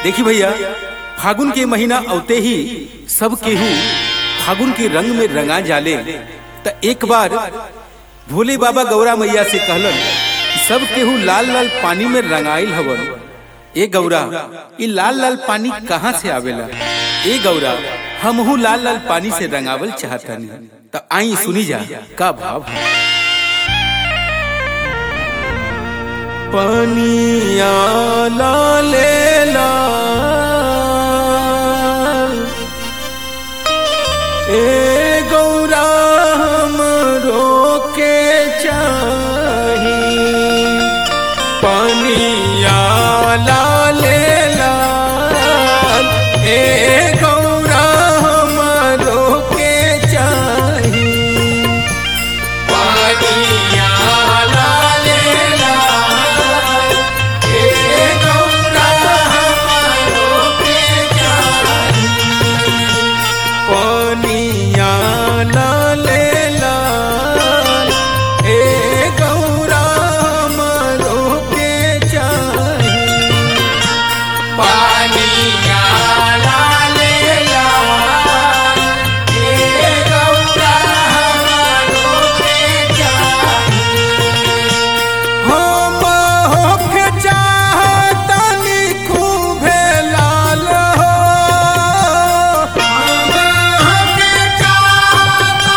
देखी भैया फागुन के महीना औते ही सब केहू फागुन के रंग में रंगा जाले त एक बार भोले बाबा गौरा मैया से कहलन कि सब केहू लाल लाल पानी में रंगाइल हवन ए गौरा ये लाल लाल पानी कहाँ से आवेला ए गौरा हमहू लाल लाल पानी से रंगावल चाहतनी त आई सुनी जा का भाव है पनिया लाले लाल ए गौरा हमरो के चाही पनिया लाले लाल ए गौरा हमरो के चाही पनिया लाले लाल ए गौरा हमरो के चाही पनिया लाले लाल ए गौरा मरो के चाही पनिया लाले लाल ए गौरा मरो के चाही हम होके चाहतनी खूबे लाल हो हम होके चाहतनी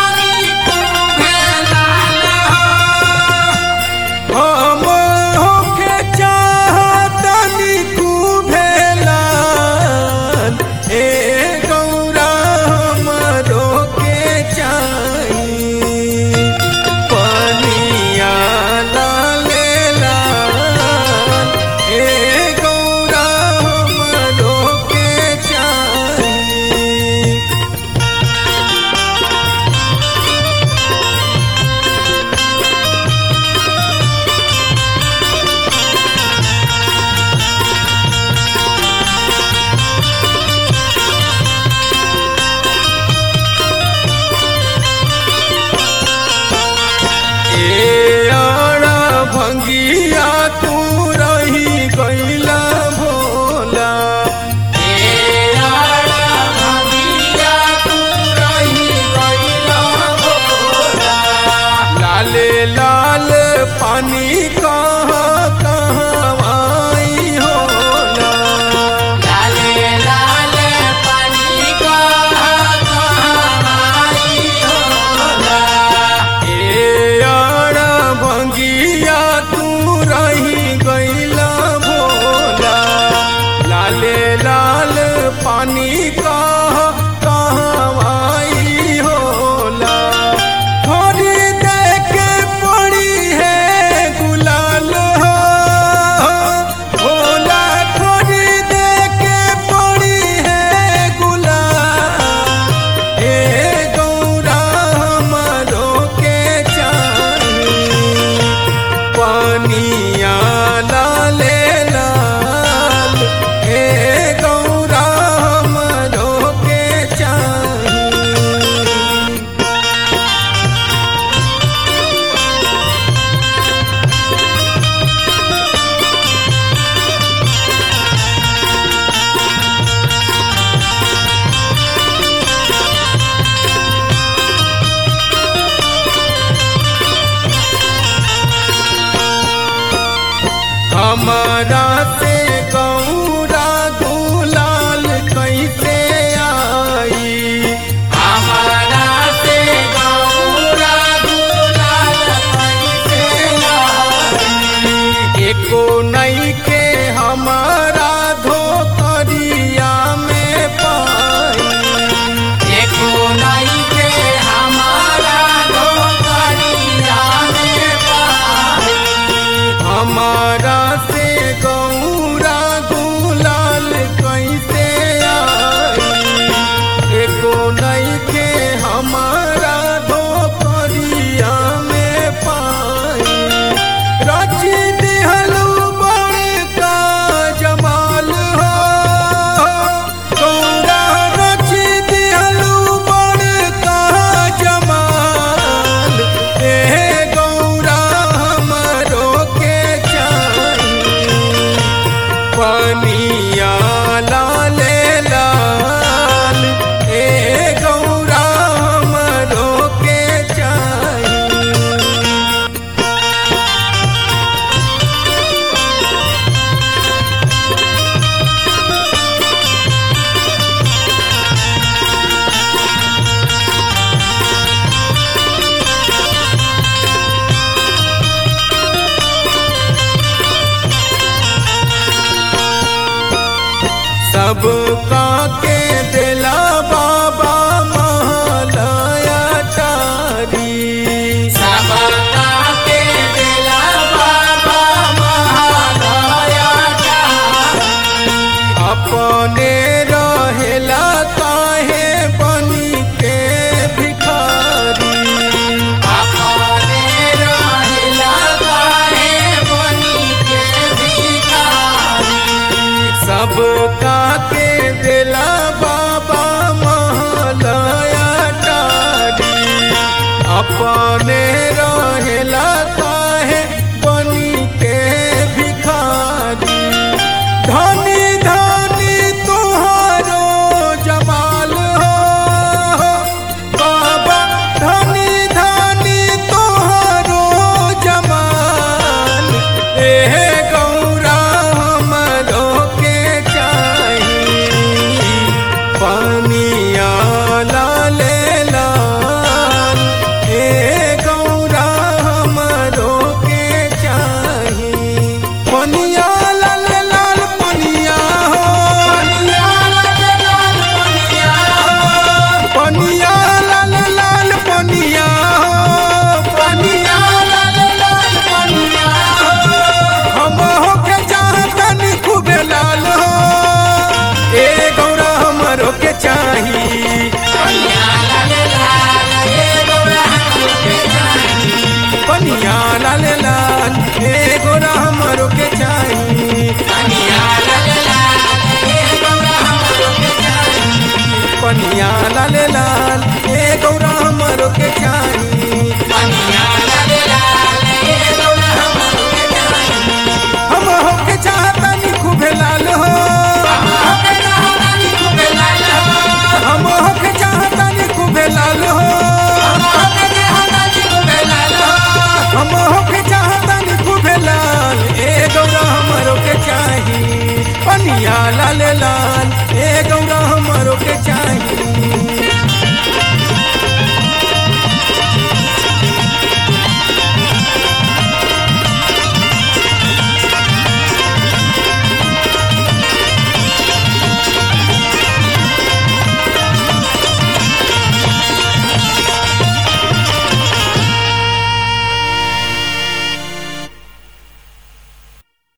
लाल लाल ए गौरा हमरो के चाही